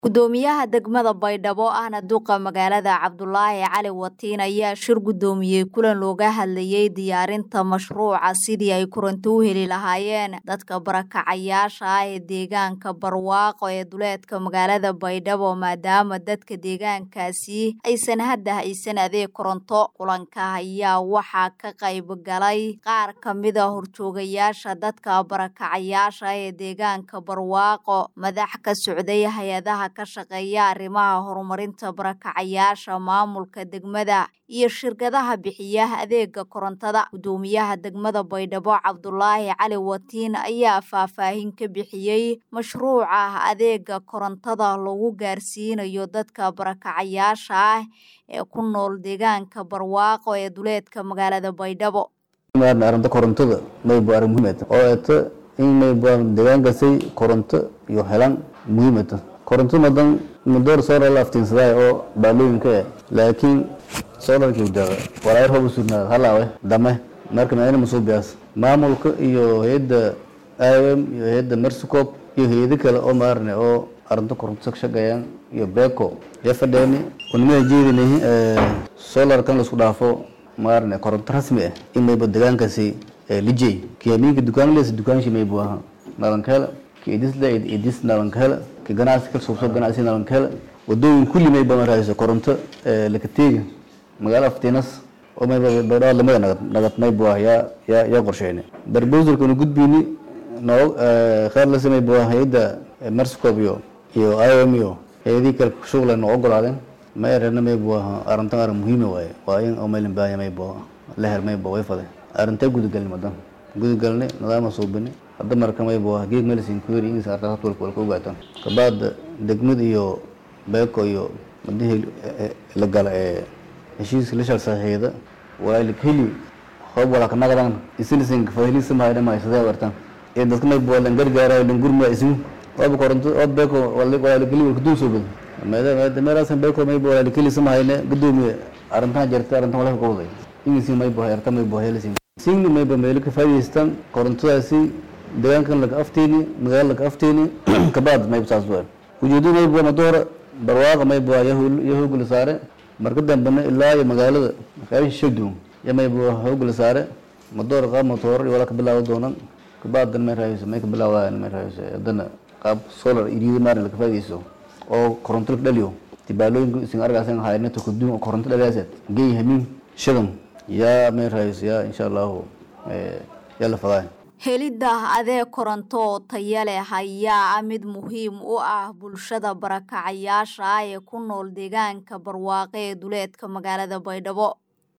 Gudoomiyaha degmada Baydhabo ahna duqa magaalada Cabdulaahi Cali Watiin ayaa shir gudoomiyey kulan looga hadlayay diyaarinta mashruuca sidii ay koronto u heli lahaayeen dadka barakacayaasha ah ee deegaanka Barwaaqo ee duleedka magaalada Baydhabo maadaama dadka deegaankaasi aysan hadda haysan adeeg koronto kulanka ayaa waxaa ka qayb galay qaar ka mid a horjoogayaasha dadka barakacayaasha ah ee deegaanka Barwaaqo madax ka socday hay-adaha ka shaqeeya arrimaha horumarinta barakacayaasha maamulka degmada iyo shirkadaha bixiya adeega korontada gudoomiyaha degmada Baydhabo Cabdulaahi Cali Watiin ayaa faahfaahin ka bixiyey mashruuca adeega korontada lagu gaarsiinayo dadka barakacayaasha ah ee ku nool deegaanka Barwaaqo ee duleedka magaalada Baydhabo arrinta korontada maybu arrin muhiim ah oo eeta in maybu deegaankasay koronto iyo helaan muhiim ah koronto madan mudoor solar la aftiinsaday oo baalooyinka ah laakiin solarkii daqa walaayar hobu sugnaad halaawe dame marka ma inama soo biyaas maamulka iyo hay'adda IOM iyo hay'adda Mersicop iyo hay'ado kale oo maarne oo arrinta koronto ka shaqeeyaan iyo Beko ya fadheeni kunimada jeedinahay solar kan la isku dhaafo maarne koronto rasmi ah in mayba deegaankaasi lijay kiyamiinka dukaan lees dukaan shi maybu aha nalankala ki idis la idis nalankala ki ganacsi ka soo soo ganacsi nalankala wadooyin kulli mayba marayso koronto laka teegi magaala aftiinas oo mayba baydhawaa lamada nagad nagad maybu ah yaa yaa yaa qorsheyne barbowsalka nu gudbiyni noo khayr la samay bu hay'adda Mersicop iyo iyo IOM iyo hay'adii kale shughul noo ogolaadeen ma erana maybu ah arrintan arrin muhiim waaye waa in oo meelin baahan maybu la her maybu way faday arrinta gudagalni madan gudagalni nidaama suubini hadda marka maybu ah geeg melisin kuweri ingis arta hatwal wal ku gaatan kabaad degmad iyo beeko iyo madihii la gala ee heshiiska la sharsaxeeda waa la heli hoob wala kana gadan isinisin fahilisa ma ayda ma isada wartan ee dadka maybu wala gargaara dhan gurma isin hoob koronto hoob beeko wala wala la keli ku duuso bad meeda meeda meerasan beeko maybu wala la keli samayne gudoomiye arrintan jirta arrintan wala ka qowday ingisi maybu hayarta maybu helisin singni mayba meel ka faa'iideystaan korontadaasi deegaankan laga afteeni magaalo laga afteeni kabaad mayba saas weyn ujeedo mayba madoora barwaaqa mayba ya hoogla saare marka dambena ilaa iyo magaalada qaybasha shagdoon ya mayba hoogla saare madoora qaab matoor iyo wala ka bilaawo doonan kabaadan may raayso may ka bilaawayaan may raayso haddana qaab solar iriida maarin laga faa'iideyso oo koronto laga dhaliyo tibaalooyinka isin argaasan hayna tukuduun koronto dhaliyaasad geey hamiin shadan yaa may raayso yaa insha allahu yaa la fadaa helidda adeeg koronto oo taya leh ayaa ah mid muhiim u ah bulshada barakacayaasha ah ee ku nool deegaanka barwaaqe ee duleedka magaalada baydhabo